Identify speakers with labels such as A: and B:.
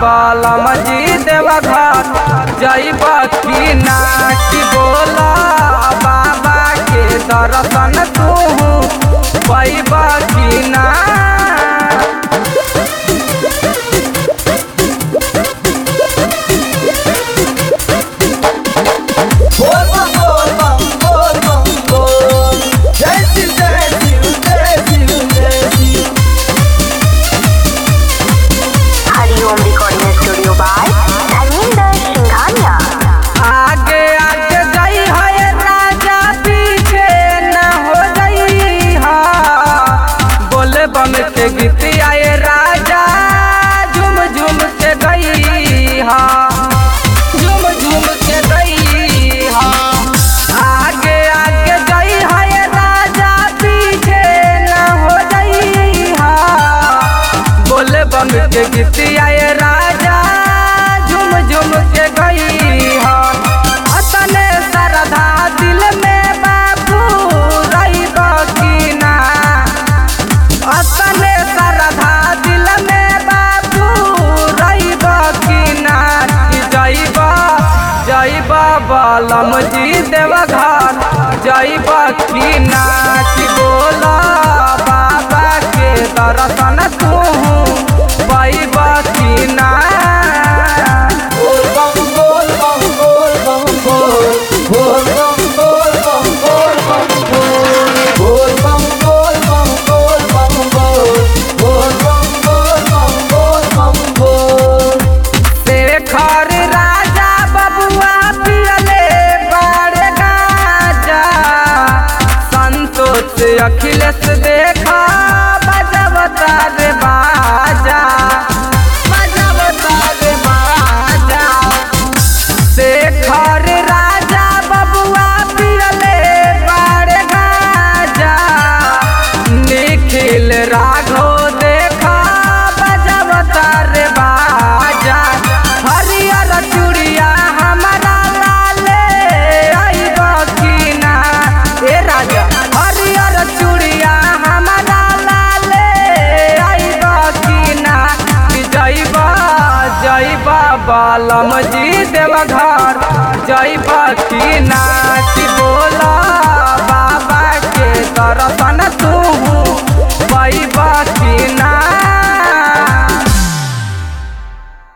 A: बलम जी देवघर जैब की ना कि बोला बाबा के दर्शन तू पैब की ना
B: बोल बम बोल बम बोल बम बोल जय शिव जय शिव जय शिव जय Shiv
C: Hariom recording studio by Dharmendra Singhania
A: आगे आगे जाई है राजा पीछे न हो जाई हा बोले बम के गीत आए राजा झूम झूम के गई हा झूम झूम के गई हा आगे आगे जाई है राजा पीछे न हो जाई हा बोले बम के गीत आए राजा झूम झूम के गई हा अतने श्रद्धा दिल में बाबू रही की ना अतने श्रद्धा दिल में बाबू रही की ना कि जैब जैब बलम जी देवघर जैब की ना कि बोला बाबा के दर्शन तू पैब की ना
B: बोल बम बोल बम बोल बम बोल बोल बम बोल बम बोल बम बोल बोल बम बोल बम बोल बम बोल बोल बम बोल बम बोल बम बोल
A: शेखर राजा बबुआ पियले बारे गाजा संतोष अखिलेश देखा बजबता रे बाजा बजबता रे बाजा शेखर राजा बबुआ पियले बारे गाजा निखिल राघो देखा बजबता रे बाजा हरियर चूड़िया हमारा लाले आइब की ना ए राजा हरियर चूड़िया हमारा लाले आइब की ना कि जैब जैब बलम जी देवघर जैब की ना कि बोला